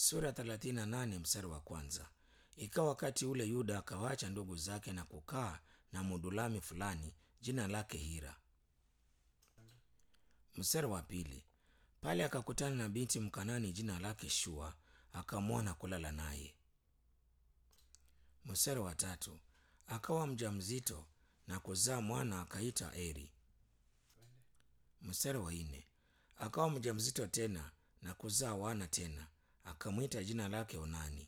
sura 38 mstari wa kwanza. Ikawa wakati ule Yuda akawaacha ndugu zake na kukaa na Mudulami fulani jina lake Hira. Mstari wa pili. Pale akakutana na binti Mkanani jina lake Shua, akamwoa na kulala naye. Mstari wa tatu. Akawa mjamzito na kuzaa mwana akaita Eri. Mstari wa nne. Akawa mjamzito tena na kuzaa wana tena akamwita jina lake Onani.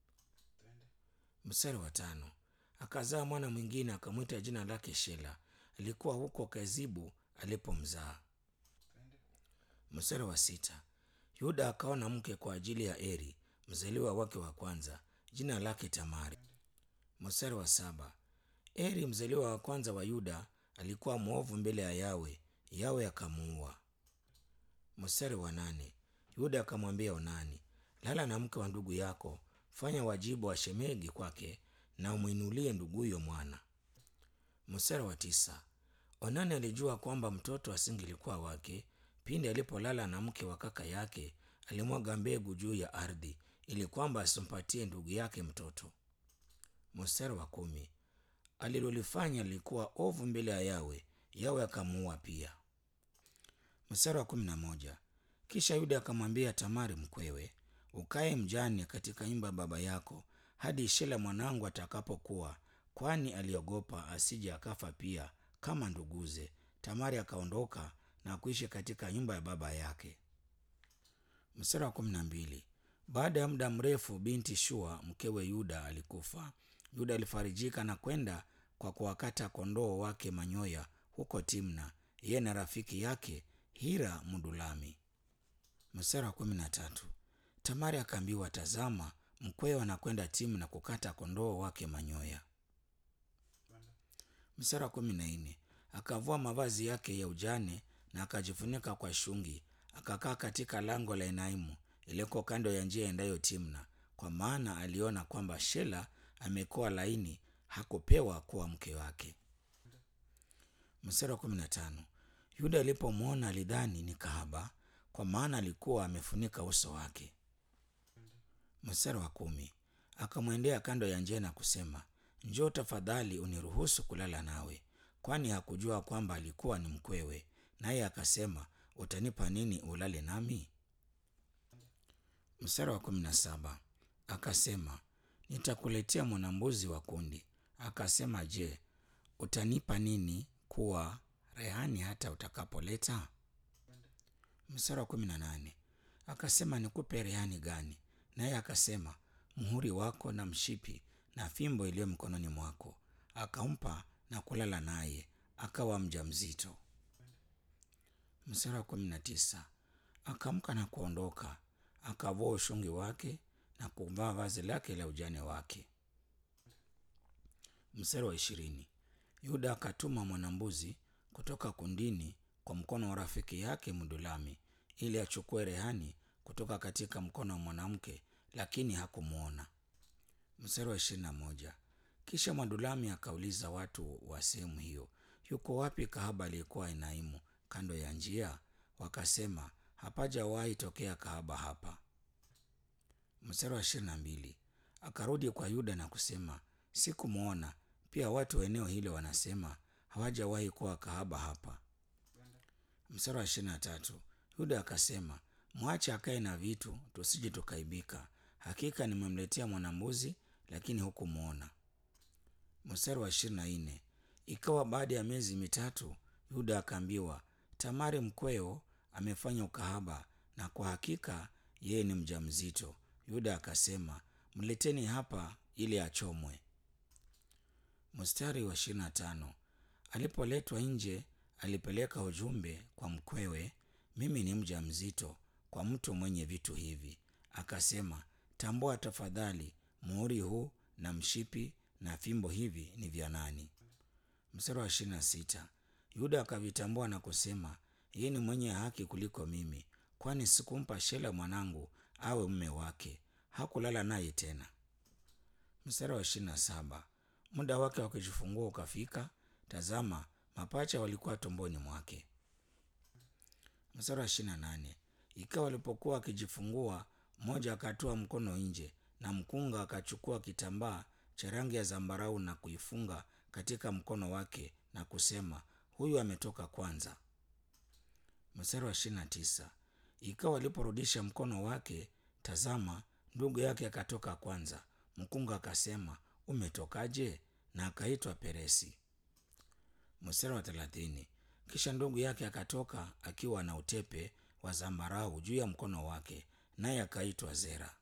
Mstari wa tano. Akazaa mwana mwingine akamwita jina lake Shela. Alikuwa huko Kezibu alipomzaa. Mstari wa sita. Yuda akaona mke kwa ajili ya Eri mzaliwa wake wa kwanza, jina lake Tamari. Mstari wa saba. Eri mzaliwa wa kwanza wa Yuda alikuwa mwovu mbele ya Yawe, Yawe akamuua. Mstari wa nane. Yuda akamwambia Onani, lala na mke wa ndugu yako, fanya wajibu wa shemegi kwake na umwinulie nduguyo mwana. Mstari wa tisa. Onani alijua kwamba mtoto asingelikuwa wake. Pindi alipolala na mke wa kaka yake, alimwaga mbegu juu ya ardhi ili kwamba asimpatie ndugu yake mtoto. Mstari wa kumi. Alilolifanya lilikuwa ovu mbele ya Yawe, Yawe akamuua pia. Mstari wa kumi na moja. Kisha Yuda akamwambia Tamari mkwewe, ukae mjane katika nyumba ya baba yako hadi Shela mwanangu atakapokuwa, kwani aliogopa asije akafa pia kama nduguze. Tamari akaondoka na kuishi katika nyumba ya baba yake. Mstari wa kumi na mbili. Baada ya muda mrefu, binti Shua mkewe Yuda alikufa. Yuda alifarijika na kwenda kwa kuwakata kondoo wake manyoya huko Timna, yeye na rafiki yake Hira Mdulami. Mstari wa kumi na tatu. Tamari akaambiwa, tazama, mkwewe anakwenda Timna kukata kondoo wake manyoya. Mstari wa kumi na nne. Akavua mavazi yake ya ujane na akajifunika kwa shungi, akakaa katika lango la Enaimu iliko kando ya njia endayo Timna, kwa maana aliona kwamba Shela amekuwa laini, hakupewa kuwa mke wake. Mstari wa kumi na tano. Yuda alipomwona alidhani ni kahaba, kwa maana alikuwa amefunika uso wake. Mstari wa kumi. Akamwendea kando ya njia na kusema, njoo tafadhali uniruhusu kulala nawe, kwani hakujua kwamba alikuwa ni mkwewe. Naye akasema, utanipa nini ulale nami? Mstari wa kumi na saba. Akasema, nitakuletea mwanambuzi wa kundi. Akasema, je, utanipa nini kuwa rehani hata utakapoleta? Mstari wa kumi na nane. Akasema, nikupe rehani gani? Naye akasema, muhuri wako na mshipi na fimbo iliyo mkononi mwako. Akampa na kulala naye, akawa mjamzito. Mstari wa kumi na tisa. Akamka na kuondoka, akavua ushungi wake na kuvaa vazi lake la ujane wake. Mstari wa ishirini. Yuda akatuma mwanambuzi kutoka kundini kwa mkono wa rafiki yake Mdulami ili achukue rehani kutoka katika mkono wa mwanamke, lakini hakumwona. Mstari wa ishirini na moja. Kisha Mwadulami akauliza watu wa sehemu hiyo, yuko wapi kahaba aliyekuwa Enaimu kando ya njia? Wakasema, hapajawahi tokea kahaba hapa. Mstari wa ishirini na mbili. Akarudi kwa Yuda na kusema, sikumwona. Pia watu wa eneo hilo wanasema hawajawahi kuwa kahaba hapa. Mstari wa ishirini na tatu. Yuda akasema, mwache akae na vitu, tusije tukaibika. Hakika nimemletea mwanambuzi, lakini hukumwona. Mstari wa ishirini na nne. Ikawa baada ya miezi mitatu, Yuda akaambiwa, Tamari mkweo amefanya ukahaba, na kwa hakika yeye ni mjamzito. Yuda akasema, mleteni hapa ili achomwe. Mstari wa ishirini na tano. Alipoletwa nje, alipeleka ujumbe kwa mkwewe, mimi ni mja mzito kwa mtu mwenye vitu hivi. Akasema, tambua tafadhali, muhuri huu na mshipi na fimbo hivi ni vya nani? Mstari wa ishirini na sita. Yuda akavitambua na kusema, yeye ni mwenye haki kuliko mimi, kwani sikumpa Shela mwanangu awe mume wake. Hakulala naye tena. Mstari wa ishirini na saba. Muda wake wa kujifungua ukafika, tazama, mapacha walikuwa tumboni mwake. Mstari wa ishirini na nane. Ikawa alipokuwa akijifungua, mmoja akatoa mkono nje na mkunga akachukua kitambaa cha rangi ya zambarau na kuifunga katika mkono wake na kusema huyu ametoka kwanza mstari wa ishirini na tisa ikawa aliporudisha mkono wake tazama ndugu yake akatoka kwanza mkunga akasema umetokaje na akaitwa peresi mstari wa thelathini kisha ndugu yake akatoka akiwa na utepe wa zambarau juu ya mkono wake naye akaitwa zera